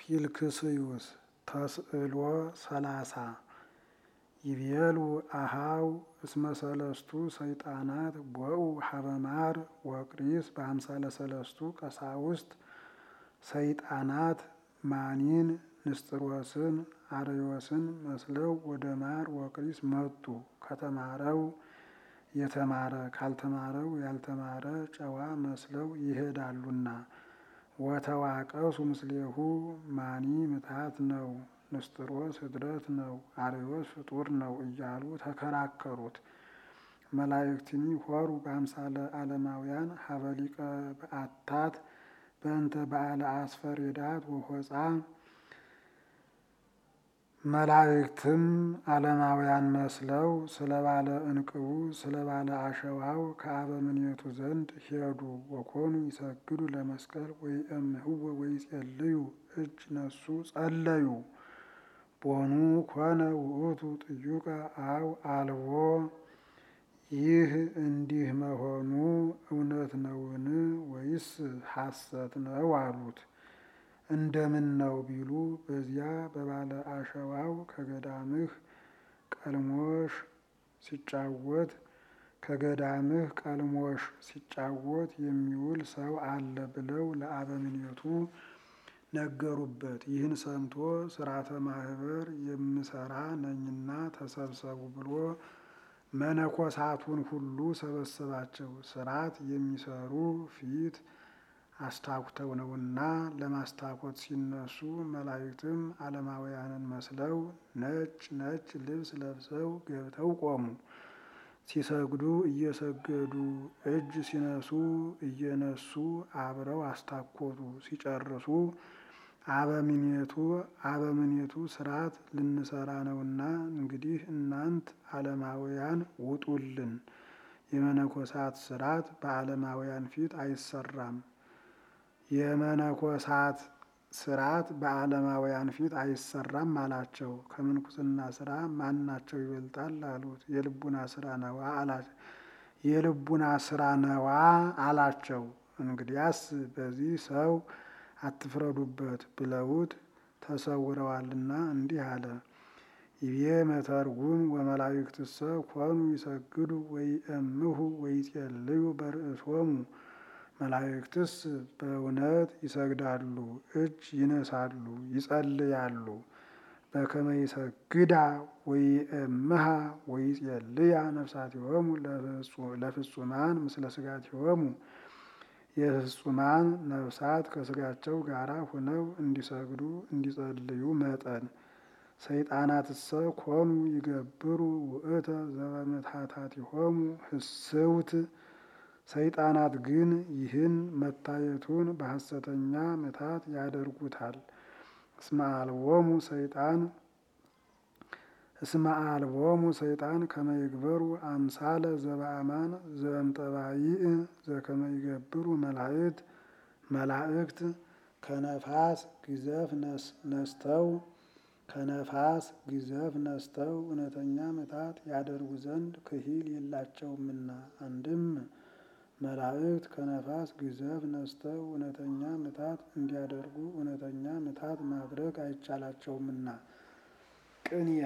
ኪልክስዩስ ተስዕሎ ሰላሳ ይቤሉ አሃው እስመ ሰለስቱ ሰይጣናት ቦኡ ሀበማር ወቅሪስ በአምሳለ ሰለስቱ ቀሳውስት ሰይጣናት ማኒን ንስጥሮስን አርዮስን መስለው ወደ ማር ወቅሪስ መጡ። ከተማረው የተማረ ካልተማረው ያልተማረ ጨዋ መስለው ይሄዳሉና። ወተዋቀሱ ምስሌሁ ማኒ ምትሃት ነው፣ ንስጥሮስ ህድረት ነው፣ አርዮስ ፍጡር ነው እያሉ ተከራከሩት። መላእክትኒ ሆሩ በአምሳለ ዓለማውያን ሀበሊቀ በአታት በእንተ በዓለ አስፈሬዳት ወሆፃ መላእክትም ዓለማውያን መስለው ስለ ባለ እንቅቡ ስለ ባለ አሸዋው ከአበምኔቱ ዘንድ ሄዱ። ወኮኑ ይሰግዱ ለመስቀል ወይእምህዎ ወይጼልዩ እጅ ነሱ ጸለዩ። ቦኑ ኮነ ውእቱ ጥዩቀ አው አልቦ ይህ እንዲህ መሆኑ እውነት ነውን ወይስ ሐሰት ነው አሉት። እንደምን ነው ቢሉ በዚያ በባለ አሸዋው ከገዳምህ ቀልሞሽ ሲጫወት ከገዳምህ ቀልሞሽ ሲጫወት የሚውል ሰው አለ ብለው ለአበምኔቱ ነገሩበት። ይህን ሰምቶ ስርዓተ ማህበር የምሰራ ነኝና ተሰብሰቡ ብሎ መነኮሳቱን ሁሉ ሰበሰባቸው። ስርዓት የሚሰሩ ፊት አስታኩተው ነውና ለማስታኮት ሲነሱ መላእክትም ዓለማውያንን መስለው ነጭ ነጭ ልብስ ለብሰው ገብተው ቆሙ። ሲሰግዱ እየሰገዱ እጅ ሲነሱ እየነሱ አብረው አስታኮቱ። ሲጨርሱ አበምኔቱ አበምኔቱ ስርዓት ልንሰራ ነውና እንግዲህ እናንት ዓለማውያን ውጡልን፣ የመነኮሳት ስርዓት በዓለማውያን ፊት አይሰራም የመነኮሳት ስርዓት በዓለማውያን ፊት አይሰራም አላቸው። ከምንኩስና ስራ ማናቸው ይበልጣል አሉት። የልቡና ስራ ነዋ አላቸው። የልቡና ስራ ነዋ አላቸው። እንግዲያስ በዚህ ሰው አትፍረዱበት ብለውት ተሰውረዋልና እንዲህ አለ። ይቤ መተርጉም ወመላእክትሰ ኮኑ ይሰግዱ ወይእምሁ ወይጼልዩ በርእሶሙ መላእክትስ በእውነት ይሰግዳሉ፣ እጅ ይነሳሉ፣ ይጸልያሉ። በከመ ይሰግዳ ወይእምሃ ወይጼልያ ነፍሳቲሆሙ ለፍጹማን ምስለ ስጋቲሆሙ የፍጹማን ነፍሳት ከስጋቸው ጋር ሆነው እንዲሰግዱ እንዲጸልዩ መጠን ሰይጣናትሰ ኮኑ ይገብሩ ውእተ ዘበምትሃታቲሆሙ ህስውት ሰይጣናት ግን ይህን መታየቱን በሐሰተኛ ምታት ያደርጉታል። እስመ አልቦሙ ሰይጣን እስመ አልቦሙ ሰይጣን ከመ ይግበሩ አምሳለ ዘበአማን ዘእምጠባይእ ዘከመ ይገብሩ መላእክት መላእክት ከነፋስ ግዘፍ ነስተው ከነፋስ ግዘፍ ነስተው እውነተኛ ምታት ያደርጉ ዘንድ ክሂል የላቸውምና አንድም መላእክት ከነፋስ ግዘፍ ነስተው እውነተኛ ምታት እንዲያደርጉ እውነተኛ ምታት ማድረግ አይቻላቸውምና። ቅንያ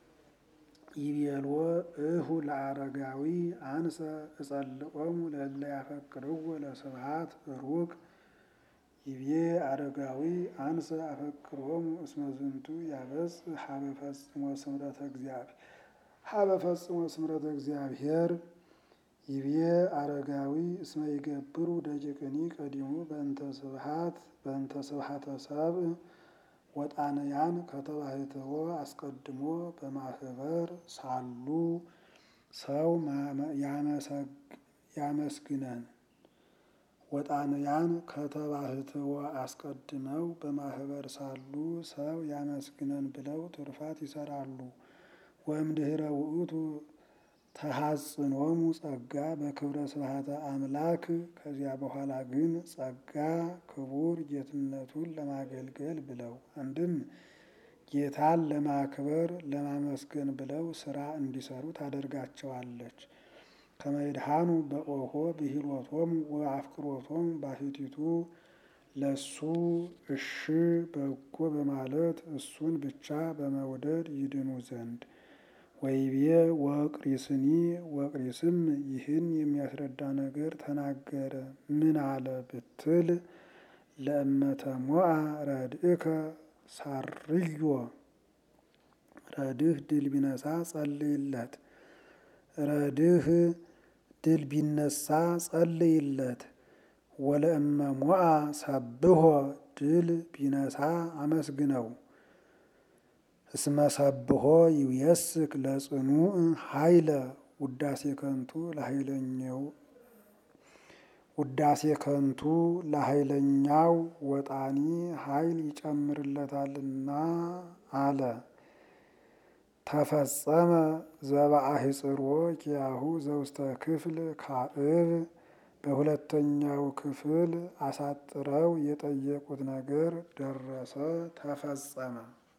ይቤልዎ እሁ ለአረጋዊ አንሰ እጸልኦሙ ለእለ ያፈቅርዎ ለስብሐት ሩቅ ይቤ አረጋዊ አንሰ አፈቅሮሙ እስመ ዝንቱ ያበጽ ሀበ ፈጽሞ ስምረተ እግዚአብሔር ሀበ ፈጽሞ ስምረተ እግዚአብሔር ይቤ አረጋዊ እስመ ይገብሩ ደቂቅኒ ቀዲሙ በእንተ ስብሐት በእንተ ስብሐተ ሰብእ ወጣንያን ከተባሕትዎ አስቀድሞ በማህበር ሳሉ ሰው ያመስግነን ወጣንያን ከተባሕትዎ አስቀድመው በማህበር ሳሉ ሰው ያመስግነን ብለው ትሩፋት ይሰራሉ። ወእምድኅረ ውእቱ ተሐጽኖሙ ጸጋ በክብረ ስብሐተ አምላክ ከዚያ በኋላ ግን ጸጋ ክቡር ጌትነቱን ለማገልገል ብለው አንድም ጌታን ለማክበር ለማመስገን ብለው ስራ እንዲሰሩ ታደርጋቸዋለች። ከመይድሃኑ በኦሆ ብሂሎቶሙ ወአፍቅሮቶሙ ባሕቲቱ ለሱ እሺ በጎ በማለት እሱን ብቻ በመውደድ ይድኑ ዘንድ ወይቤ ወቅሪስኒ ወቅሪስም ይህን የሚያስረዳ ነገር ተናገረ። ምን አለ ብትል ለእመተ ሞአ ረድእከ ሳርዮ ረድህ ድል ቢነሳ ጸልይለት። ረድህ ድል ቢነሳ ጸልይለት። ወለእመ ሞአ ሰብሖ ድል ቢነሳ አመስግነው። እስመ ሰብሖ ይውየስክ ለጽኑዕ ኃይለ ውዳሴ ከንቱ ለኃይለኛው ውዳሴ ከንቱ ለኃይለኛው ወጣኒ ኃይል ይጨምርለታልና አለ። ተፈጸመ ዘበአህጽሮ ኪያሁ ዘውስተ ክፍል ካዕብ በሁለተኛው ክፍል አሳጥረው የጠየቁት ነገር ደረሰ፣ ተፈጸመ።